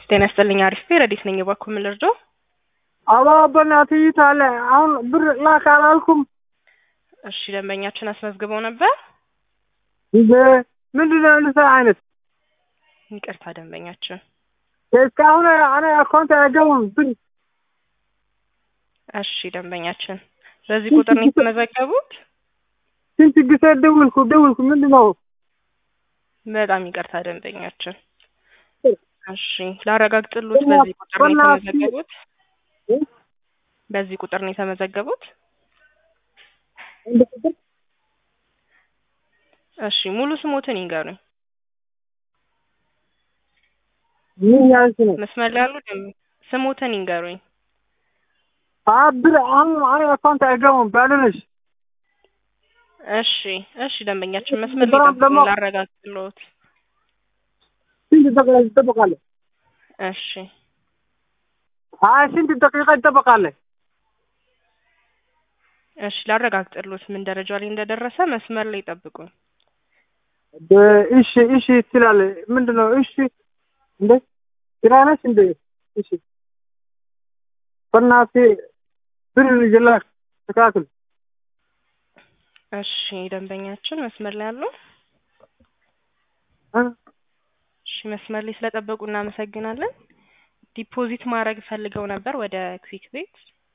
ጤና ይስጥልኝ። አሪፍ ረዲት ነኝ። እባክዎ ምን ልርዳው? አባ በእናትህ ይታለ አሁን ብር ላክ አላልኩም? እሺ ደንበኛችን አስመዝግበው ነበር። እንደ ምንድን ነው ልሳ አይነት ይቅርታ ደንበኛችን። እስካሁን እኔ አካውንት አይገቡም ብር እሺ ደንበኛችን በዚህ ቁጥር ነው የተመዘገቡት? ስንት ጊዜ ደውልኩ ደውልኩ ምንድን ነው? በጣም ይቅርታ ደንበኛችን። እሺ ላረጋግጥልዎት፣ በዚህ ቁጥር ነው የተመዘገቡት? በዚህ ቁጥር ነው የተመዘገቡት? እሺ ሙሉ ስሞትን ይንገሩኝ። ምን ያልሽ ነው? መስመር ላይ ያሉ ደንበ- ስሞትን ይንገሩኝ። አ ብር አሁን እኔ አካውንት አይገቡም ባልነሽ እሺ እሺ ደንበኛችን መስመር ላይ በጣም ጠብቁኝ፣ ደግሞ- ላረጋግጥልዎት። ስንት ደቂቃ ትጠብቃለህ? እሺ አይ ስንት ደቂቃ ትጠብቃለህ? እሺ ላረጋግጥልዎት ምን ደረጃ ላይ እንደደረሰ መስመር ላይ ጠብቁኝ። በ- እሺ እሺ ትላለህ። ምንድን ነው እሺ? እንደ ስራ ነች እንደ እሺ በእናትህ ብር ይላክ ተካክል እሺ ደንበኛችን መስመር ላይ ያለው እ? እሺ መስመር ላይ ስለጠበቁ እናመሰግናለን። ዲፖዚት ማድረግ ፈልገው ነበር ወደ ክዊክ ቤት።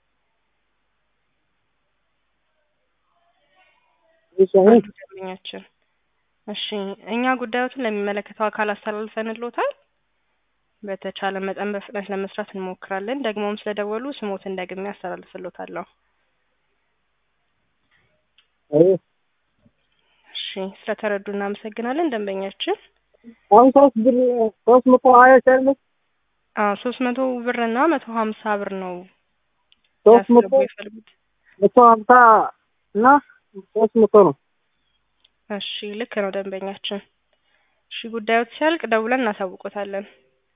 እሺ አሁን አንዱ ደንበኛችን እሺ እኛ ጉዳዮቱን ለሚመለከተው አካል አስተላልፈንልዎታል። በተቻለ መጠን በፍጥነት ለመስራት እንሞክራለን። ደግሞም ስለደወሉ ስሞትን ደግሜ አስተላልፍልዎታለሁ። አይ እሺ ስለተረዱ እናመሰግናለን ደንበኛችን። አሁን ሶስት ብር ሶስት መቶ ሀያ ቻለች አዎ ሶስት መቶ ብር እና መቶ ሀምሳ ብር ነው ሶስት መቶ ሊያስገቡ የፈለጉት። መቶ ሀምሳ እና ሶስት መቶ ነው። እሺ ልክ ነው ደንበኛችን። እሺ ጉዳዮት ሲያልቅ ደውለን እናሳውቆታለን።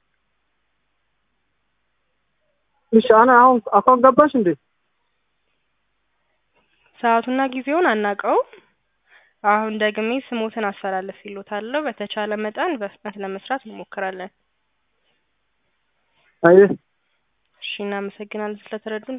እሺ አነ አሁን አካውንት ገባሽ እንዴ? ሰዓቱና ጊዜውን አናውቀውም። አሁን ደግሜ ስሞትን አስተላልፍ ይሎታለሁ። በተቻለ መጠን በፍጥነት ለመስራት እንሞክራለን። አይ እሺ እናመሰግናለን ስለተረዱን።